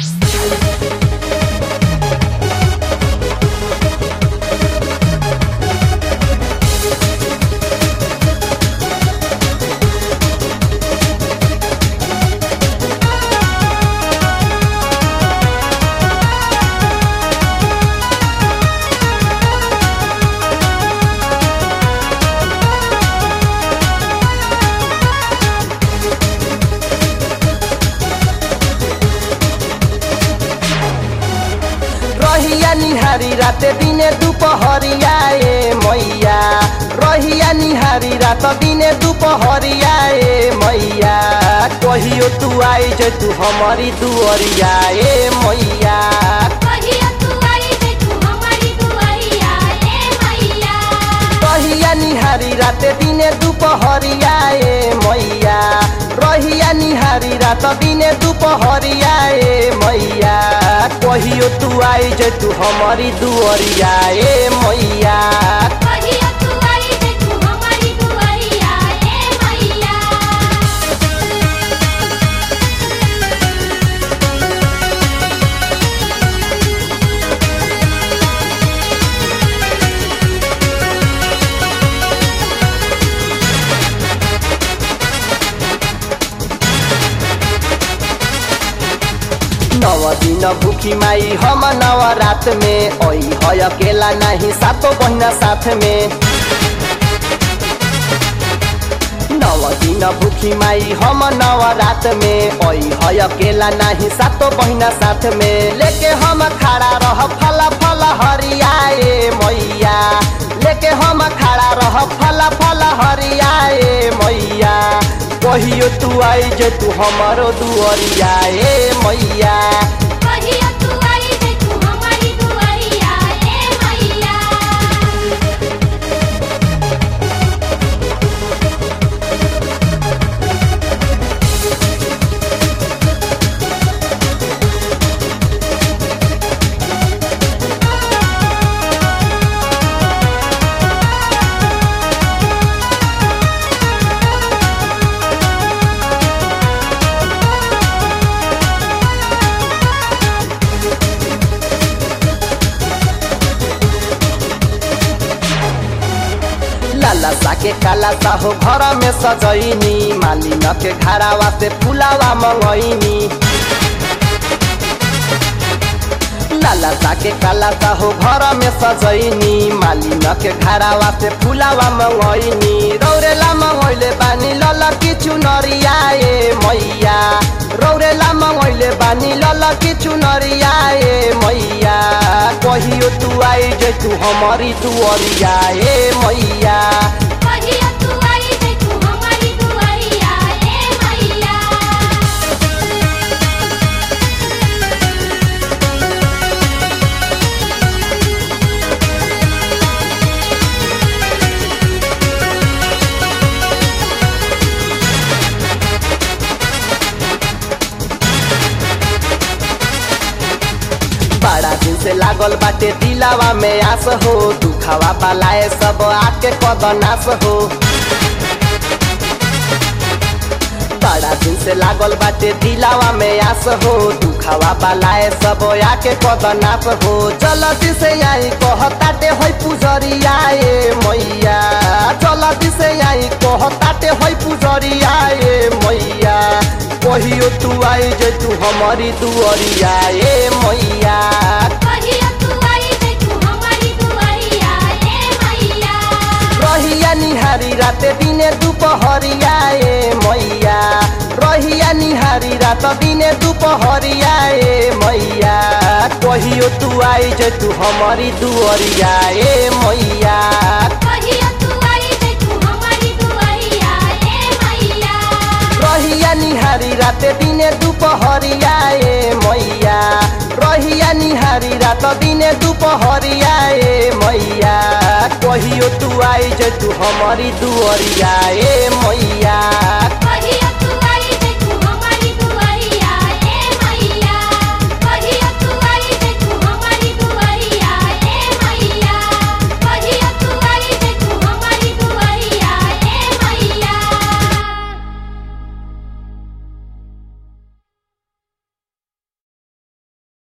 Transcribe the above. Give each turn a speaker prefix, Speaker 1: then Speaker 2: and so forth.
Speaker 1: रहिया निहारी राते दिने दुपहरिया ए मैया रहिया निहारी रात दिने दुपहरिया ए मैया कहियो तू आई जे तू हमारी दुअरिया ए मैया
Speaker 2: कहिया तू आई जे तू हमारी दुआरिया ए मैया
Speaker 1: रहिया निहारी राते दिने दुपहरिया ए मैया रहिया निहारी रात दिने दुपहरिया ए मैया कहियो तू आई जे तू हमारी दुअरिया ए मैया
Speaker 2: कहिया तू आई जे तू हमारी दुआरिया ए मैया
Speaker 1: नव दिन भूखी माई हम नव रात में ओई है अकेला नहीं सातो बहिना साथ में नव दिन भूखी माई हम नव रात में ओई है अकेला नहीं सातो बहिना साथ में लेके हम खड़ा रह फला फला हरियाए मैया लेके हम खड़ा रह फला फला हरियाए मैया कहियो तू आई जे तू हमारो दुअरिया ए मैया
Speaker 2: कहिया तू आई जे तू हमारी दुआरिया ए मैया
Speaker 1: लाला सा के काला सा हो घर में सजैनी मालिन के घरावा से फुलावा मंगैनी लाला सा के काला सा हो घर में सजैनी मालिन के घरावा से फुलावा मंगैनी रौरेला मंगैले बानी लल किछु नरियाए मैया रौरेला मंगैले बानी लल किछु नरियाए मैया कहियो तू आई जे तू हमारी दुअरिया ए मैया
Speaker 2: कहिया तू आई जे तू हमारी दुआरिया ए मैया
Speaker 1: बड़ा दिन से लागल बाटे दिलावा में आस हो दुखावा बालाए सब आके कदनास हो बड़ा दिन से लागल बाटे दिलावा में आस हो दुखावा बालाए सब आके कदनास हो जल्दी से आई कहताटे होई पुजरिया ए मैया जल्दी से आई कहताटे होई पुजरिया ए मैया कहियो तू आई जे तू हमारी दुअरिया ए मैया
Speaker 2: कहिया तू आई जे तू हमारी दुआरिया ए मैया
Speaker 1: रहिया निहारी राते दिने दुपहरिया ए मैया रहिया निहारी रात दिने दुपहरिया ए मैया कहियो तू आई जे तू हमारी दुअरिया ए मैया
Speaker 2: कहिया तू आई जे तू हमारी दुआरिया ए मैया
Speaker 1: रहिया निहारी राते दिने दुपहरिया ए मैया रहिया निहारी रात दिने दुपहरिया ए मैया कहियो तू आई जे तू हमारी दुअरिया ए मैया